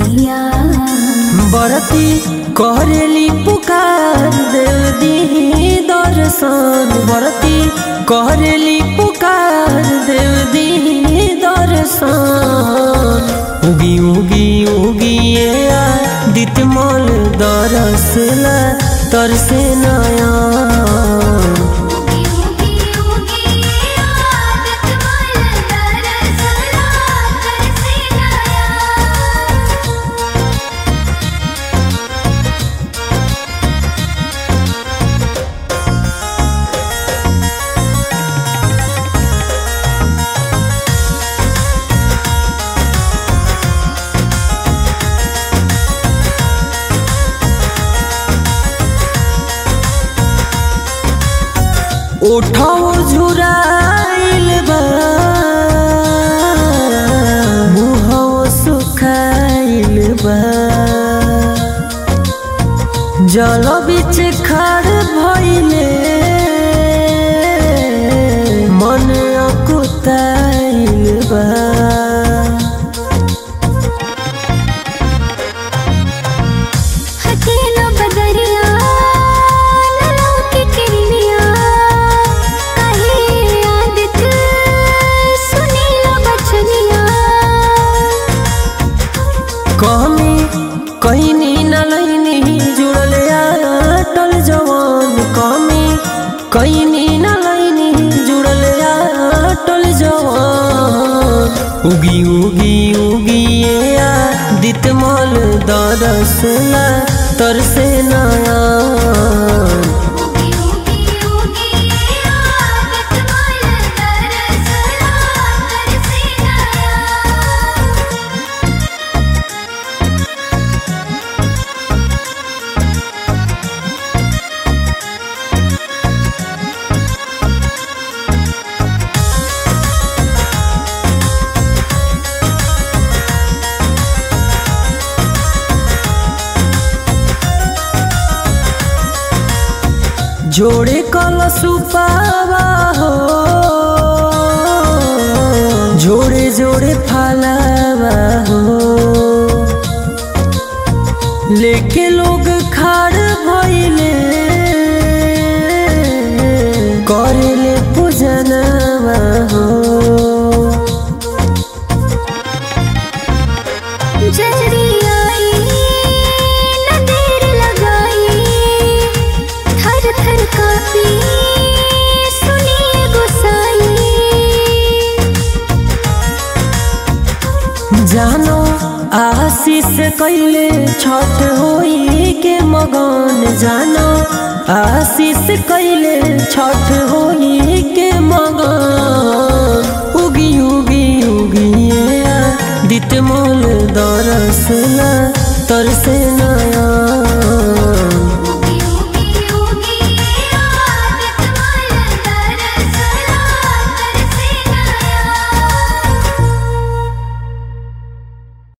सैया बरती करेली पुकार देव दी दर्शन बरती करेली पुकार देव दी दर्शन उगी उगी उगी दितमल दरसला तरसे नया उगी उगी उगी आदत मल दरसला तरसे नया उठाओ झुराइल बा मुहो सुखाइल बा जल बिच खड़ भइले मन अकुताइल बा हकेलो बदरिया नलों की किरनिया कहे आदत सुनीला बचनिया कमी कहीं न लैनी जुड़ल अटल जवान कमी कहीं न लैनी जुड़ल अटल जवान उगी उगी उगी दितमल दरसला तरसे नया उगी उगी उगी आदत मल दरसला तरसे नया जोड़े कल सुपावा हो जोड़े जोड़े फलावा हो लेके लोग खाड़ भइले करेले पूजनवा हो जल्दी आई न देर लगाई थर थर कापी सुनिए गुसाई जानो आशीष कैले छठ होई के मगन जानो आशीष कैले छठ होई के मगन उगी उगी उगी दितमोल दरसला तरसे नया